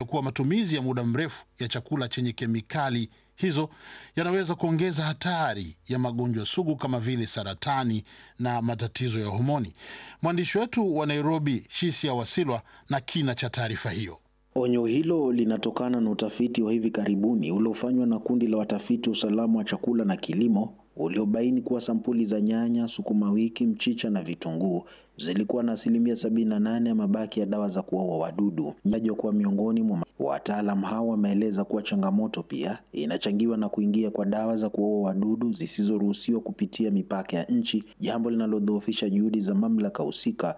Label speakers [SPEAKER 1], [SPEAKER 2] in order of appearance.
[SPEAKER 1] kuwa matumizi ya muda mrefu ya chakula chenye kemikali hizo yanaweza kuongeza hatari ya magonjwa sugu kama vile saratani na matatizo ya homoni. Mwandishi wetu wa Nairobi, Shisia Wasilwa, na kina cha taarifa hiyo.
[SPEAKER 2] Onyo hilo linatokana na utafiti wa hivi karibuni uliofanywa na kundi la watafiti usalama wa chakula na kilimo uliobaini kuwa sampuli za nyanya, sukuma wiki, mchicha na vitunguu zilikuwa na asilimia sabini na nane ya mabaki ya dawa za kuua wadudu. Tajwa kuwa miongoni mwa wataalam hao wameeleza kuwa changamoto pia inachangiwa na kuingia kwa dawa za kuua wadudu zisizoruhusiwa kupitia mipaka ya nchi, jambo linalodhoofisha juhudi za mamlaka husika